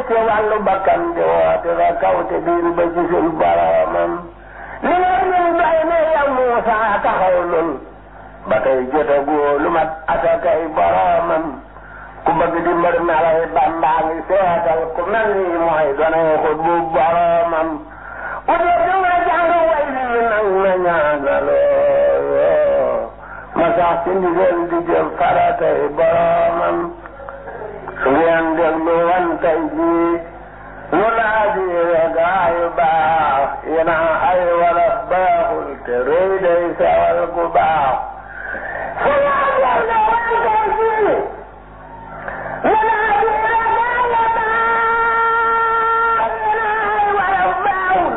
ci wàllu bakkan di woote ba kaw te biir ba ci suñ boromam li nga ñun doy ne yow Muusa taxaw nun ba tey jotagoo lu mat asakay boromam ku bëgg di mbër melay Bàmbaa ngi seetal ku mel ni mooy donay xut bu boromam u dee du nga jàng way lii nag na ñaanaloo ma sax ci ndigal di jëf faratay boromam su ngeen déglu wan tey jii lu laa di gaayu baax yéena ay wala baaxul te rëy day sewal ku baax su ngeen déglu wan tey jii lu laa di gaayu baax yéena ay wala baaxul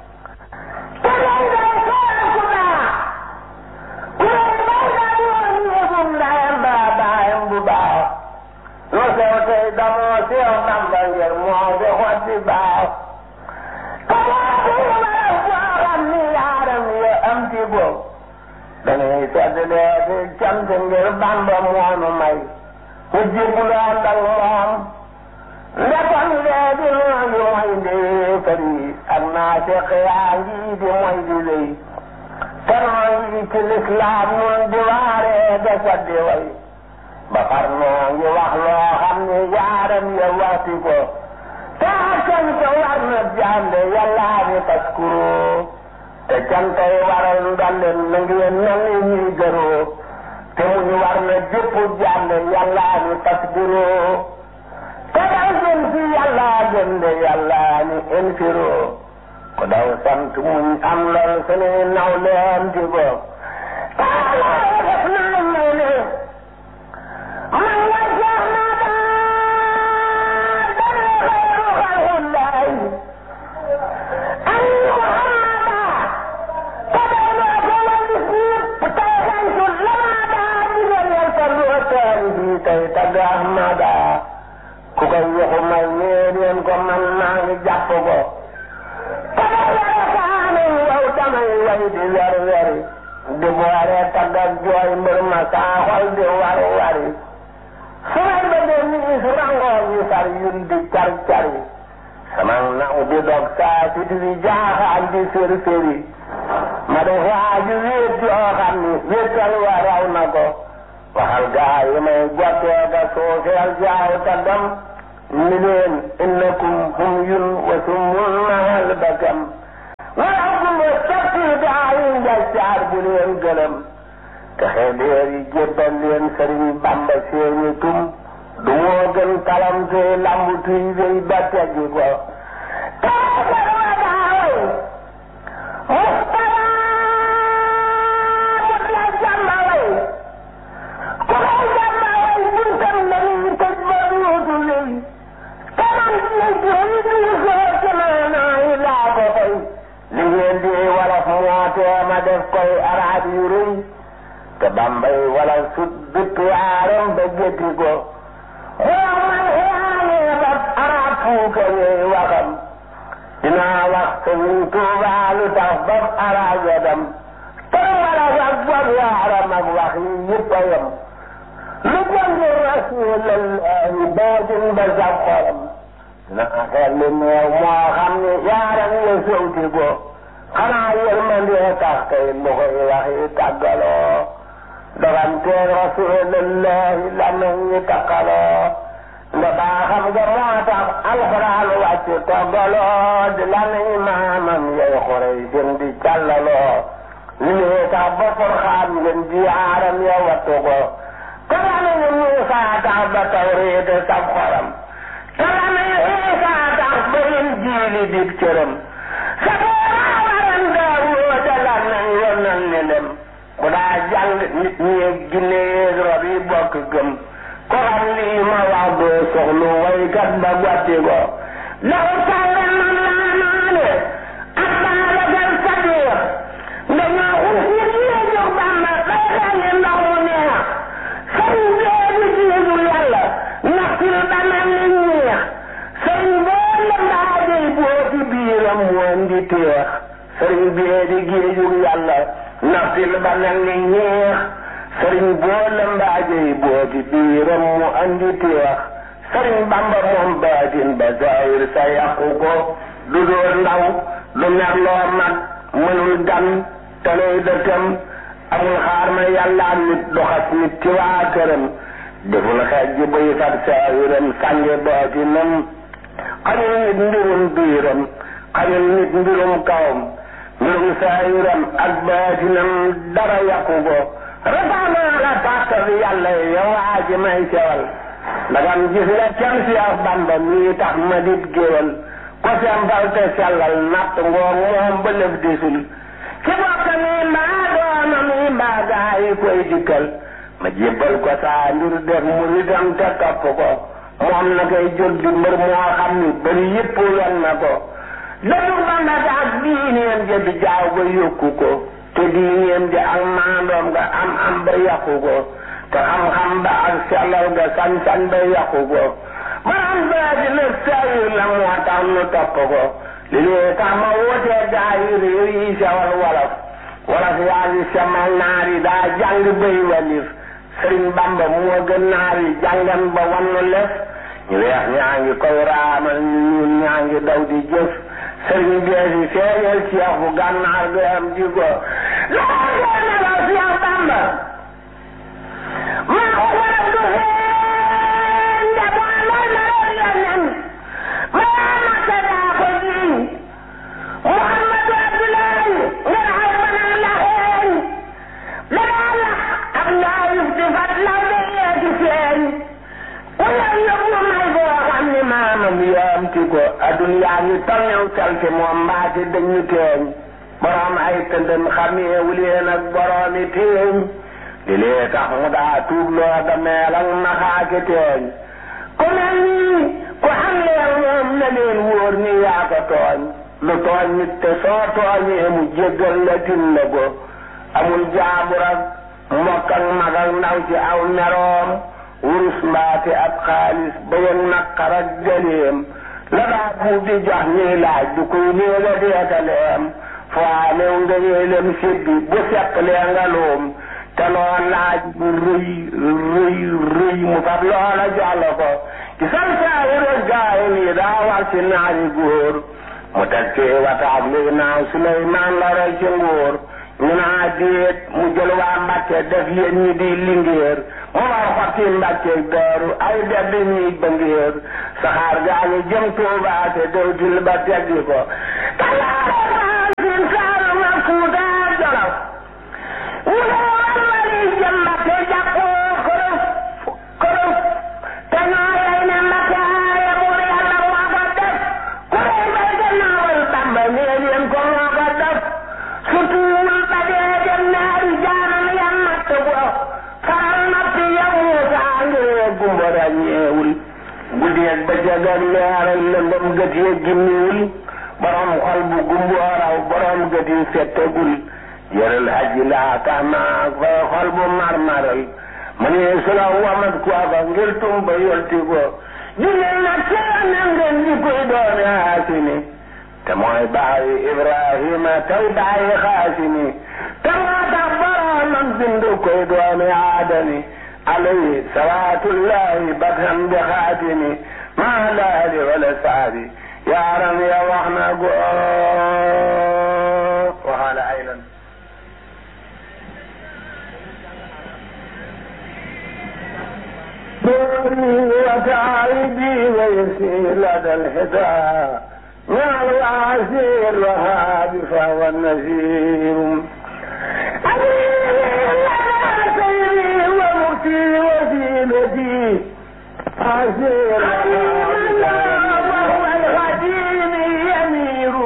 te rëy day sewal ku baax ku rëy bay da doon yëgum ndayam baa baayam bu baax lu sew tey damoo sew Bamba ngir moo fi xotti baax te moo fi wala foo xam ni yaaram ya am ci boobu dañuy sedd lee fi cant ngir Bamba moonu may mu jébbalu ànd ak moom ndekon léegi noo ngi mooy ndee fari ak naa seq yaa ngi di mooy di lay te noo ngi ci lislaam nun di waaree de saddi way ba far noo ngi wax loo xam ne yaaram ya waxti ko te cant war na jàmbe yàllaa ni taskuro te cantay waral ndolleen na ngeen mel ni ñuy gëroo te mu ñu war na jëpp jàmbe yàllaa ni tasbiro te daw jëm ci yàllaa gën de yàllaa ni infiro ko daw sant muñ am lool sunu naw leen ci ko te yàllaa def naa may ne man nga jeex na daal dana xayru xalqullahi an muhammada te day loo ko wàllu siip tey xantu lamada digal yal sa loo teen bi tey tagg ahmada ku koy waxu may ñeen ko man maa ngi jàpp ko te day yore kaanu yow damay way di wer weri di boore tagg ak jooy mbër ma saa xol di war wari su may bëggee nii su rangoo ñu sar yun di car cari sama naw di dog saa si di jaaxaan di sér séri ma def waaju wéet yoo xam ni wéetal wa raw na ko waxal gaa yi may gottee ka suufeel jaaw ta dem ni leen innakum hum yun wa sumul mahal bakam wala kumba sotti gaa yi njaccaar bu leen gëlëm te xeedeer yi jébbal leen sëriñ Bamba seeni tum du moo gën kalam te lambu tuy wéy ba teggi ko taasar wa daaway mustara la jàmba way ku koy jàmba way buntam dañuy tëj ba duutu lëy taman ci jëy du soo ci maanaa yi laa ko fay li ngeen di wolof moo tee ma def koy araab yu rëy te bambay wala sut bitt yaaram ba gétti ko xoom man xiyaanee ba arab fuukaree waxam dinaa wax sëriñ Tuubaa lu tax ba arab ya dem te wala ak bob yaaram ak wax yi yëpp a yem lu jëndi rasuulallahi boojin ba sab xolam naa xel li neew moo xam ne yaaram ya sowti ko xanaa yërmandee tax kay lu koy wax yi tàggaloo doganteeg rasulillahi la nañ ñi takkaloo nda baaxam nga moo tax alxuraan wàcc toggaloo di la nañ maamam yay xurey seen di càllaloo li lee tax ba furxaan ngeen ji aaram ya wattu ko te la nañ Muusaa tax ba tawreet sab xoram te la nañ Iisaa tax ba yin jiili dib cëram sa booraa waran Daawuda da la nañ yonal ni lem ku daa jàng nit ñi ak ginne yeeg rab yi bokk gëm ko xam lii ma wax doo soxlu waykat ba gotti ko law sàlle man laa naane ak baabakal sadiq dañoo xus nit ñi jox bàmba bay xelli ndox mu neex sëriñ bee di jiitu yàlla naxtil ba mel ni ñeex sëriñ boo la mbaajey boo ci biiram woon di teex sëriñ bee di géejug yàlla naxtil ba mel ni ñeex sëriñ boo la mbaajey boo ci biiram mu andi teex sëriñ bamba moom baatin ba zahir sa yàqu ko du dóor ndaw du merloo mag mënul gan tanay dëkkam amul xaar ma yàlla nit doxas nit ci waa këram deful xeej ji buy fat saahiram sànge baatinam xañul nit mbirum biiram xañul nit mbirum kawam mbirum saahiram ak baatinam dara yàqu ko rafaanaa la tàkkal yàlla yow waa ji may sewal ndagam gis nga cam si ak bamba mii tax ma dit géwal ko sembal te sellal natt ngoog moom ba lëf disul ci bokk mi mbaa dooma mi mbaa gaa yi koy dikkal ma jébbal ko saa mbir def muridam te topp ko moom na koy jóg di mbër moo xam ni bari yëpp wen na ko dëddu bamba ga ak diineem ja di jaaw ba yokku ko te diineem ja ak maandoom ga am am ba yàqu ko te xam-xam ba ak sellal ga sañ-sañ ba yàqu ko maanaam baa di lëf sayir la moo tax nu topp ko li lee tax ma wootee gaa yi réew yi sewal wolof wolof yaa ngi semal naar yi daa jàng bay walif sëriñ bamba moo gën naar yi jàngan ba wannu lef ñu weex ñaa ngi koy raamal ñu ñuul ñaa ngi daw di jëf sëriñ bee si feeñal ceex bu gànnaar ga am di ko laa ngeen ne la Seex Bamba maa ko waral du xeen nde boo lay ma reer yonen maa makka daa ko jiiñ Muhammadu Abdullahi ngeen xay banaa la xeen danaa lax ak laayif di fat law de yeeti feeñ ku ñëw yóbbu may boo xam ni maamam yaamti ko addunyaa ngi tolnew salte moom mbaati dañu teeñ borom ay tëndëm xameewu leen ak boroomi teeñ li lee tax mu daa tuub loo ga meel ak naxaake teeñ ku mel nii ku am leen moom na leen wóor ni yaa ko tooñ lu tooñ nit te soo tooñee mu jéggal la tin la ko amul jaabur ak mbokk ak mag ak ndaw ci aw meroom wurus mbaate ab xaalis ba yëg naqar ak jëleem la daa buub di jox ñuy laaj du koy néega deetaleem foo new nga ñeelem sibbi bu seq lee nga luum te loo laaj bu rëy rëy rëy mu fab loola jox la ko ci san saayiru gaay nii daa war ci naari góor mu teg ci wataak li naaw Suleymaan la roy ci nguur ñu naa déet mu jël waa Mbàkke def yéen ñi di lingéer mu war xotti Mbàkke daaru ay def di ñuy ba ngéer saxaar gaa ngi jëm Tuubaa te dewtil ba teggi ko talaare maasin saaru ma Fuuta Jolof mu ne war wali jëm Mbàkke jàppoo kërëf kërëf te ñoo lay ne Mbàkke aaye buur Yàlla moo ko def ku lay bay gannaawal Bàmba nee leen ko moo ko def sutuwul ba dee dem naari jaanam ya natt ko faral natt ya Muusa ngir gumba ràññeewul guddeeg ba jagal leeral lëndëm gët ya gimmiwul borom xol bu gumboo raw borom gët yi fettagul yëral aji laa tax naa fay xol bu marmaral ma ne su la wamat kooka ngir tumba yolti ko jullit nag seen na ngeen di koy doone haasini te mooy baayi Ibrahima tey baayi xaasimi te moo tax boromam bindu koy doone aadami alayhi salaatullahi bakam bi xaatimi maa laali wala saabi yaaram ya wax na go waxaala aylan دوري وتعيدي ويسير لدى الحدى مع العسير الوهاب فهو النذير سيري ومكتي وسيلتي عسير وهو الخديم يمير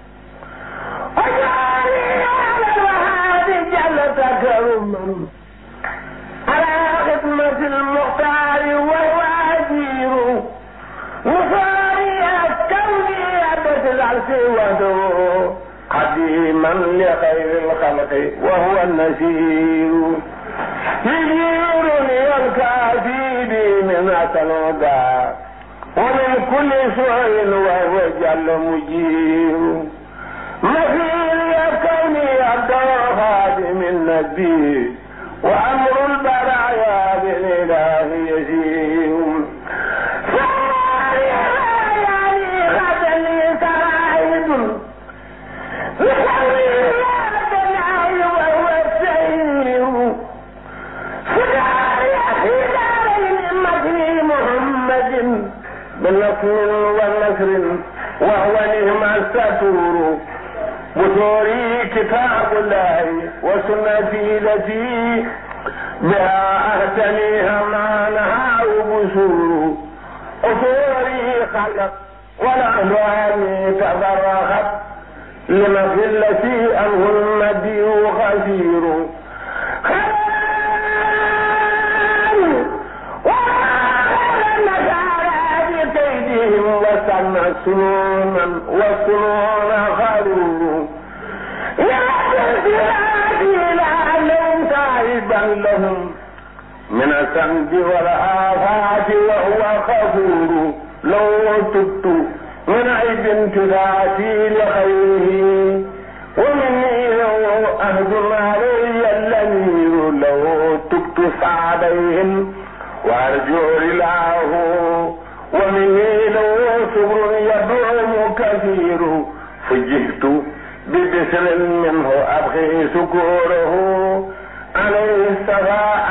وجعلني على الوهاب جل تكرما على خدمة المختار وهو أجير وصاري كوني أبد العرش وحده قديما لخير الخلق وهو النسير يجيرني الكافي بي من الهدى ومن كل سوء وهو جل مجير مثير كوني عبد خادم النبي وأمر البرايا بالإله يزيد ونسر وهو نعم الستور بثوري كتاب الله وسنتي التي بها أهتنيها ما نهى بسور أثوري خلق والأهوال تفرقت لمثلة أنه المدي خسير بكيدهم وسن سنونا وسنون خرور يا لعلهم تعبا لهم من الذنب والآفات وهو غفور لو تبت من عيب تذاتي لخيره ومني لو أهجم علي الأمير لو تبت سعديهم وأرجو رلاه ومني لو صبر يدعم كثير فجئت ببسر منه أبغي سكوره عليه السراء